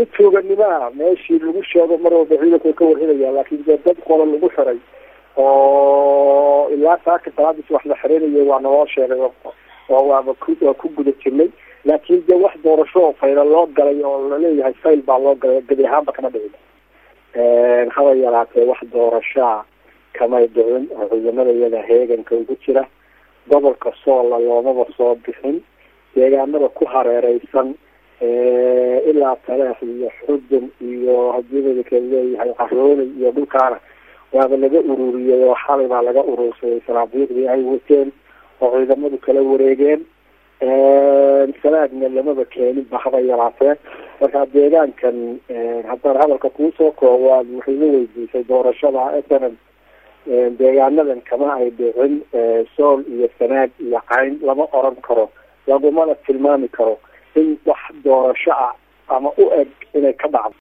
si tuuganimaa meeshii lagu sheego mar walba ciidanku ka warhinaya laakiin dee dad qola lagu xiray oo ilaa saaka salaadiis wax la xirinayo waa naloo sheegay oo waaba ku waa ku guda jirnay laakiin dee wax doorasho oo fayla loo galay oo laleeyahay fayl baa loo galay gebi ahaanba kama dhicin haba yaraatee wax doorashaa kamay dhicin oo ciidamada iyada heeganka ugu jira gobolka soola loomaba soo bixin deegaanada ku hareereysan ilaa taleex iyo xudun iyo hadii madaka leeyahay qarooni iyo dhulkaana waaba laga ururiyey oo xalay baa laga urursaday saraabiiqdii ay wateen oo ciidamadu kala wareegeen sanaadna lamaba keenin ba haba yaraatee marka deegaankan haddaan hadalka kuusoo koowaad waxay la weydiisay doorashada snm deegaanadan kama ay dhicin sool iyo sanaag iyo cayn lama oran karo lagumana tilmaami karo in wax doorasho ah ama u eg inay ka dhacdo